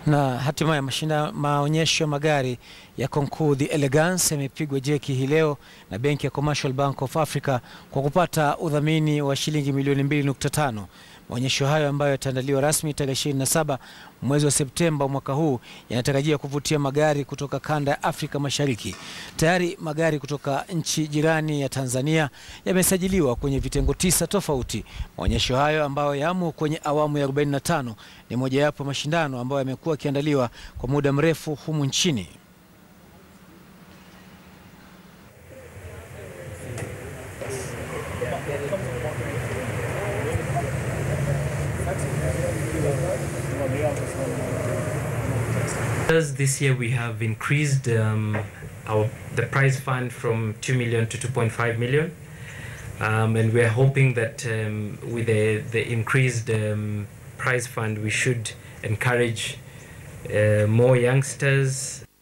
Na hatimaye mashinda maonyesho ya magari ya Concours the Elegance yamepigwa jeki hii leo na benki ya Commercial Bank of Africa kwa kupata udhamini wa shilingi milioni 2.5. Maonyesho hayo ambayo yataandaliwa rasmi tarehe 27 mwezi wa Septemba mwaka huu yanatarajia kuvutia magari kutoka kanda ya Afrika Mashariki. Tayari magari kutoka nchi jirani ya Tanzania yamesajiliwa kwenye vitengo tisa tofauti. Maonyesho hayo ambayo yamo kwenye awamu ya 45 ni mojawapo ya mashindano ambayo yamekuwa yakiandaliwa kwa muda mrefu humu nchini. This year we have increased um, our the prize fund from 2 million to 2.5 million. Um, and we are hoping that um, with the, the increased um, prize fund, we should encourage uh, more youngsters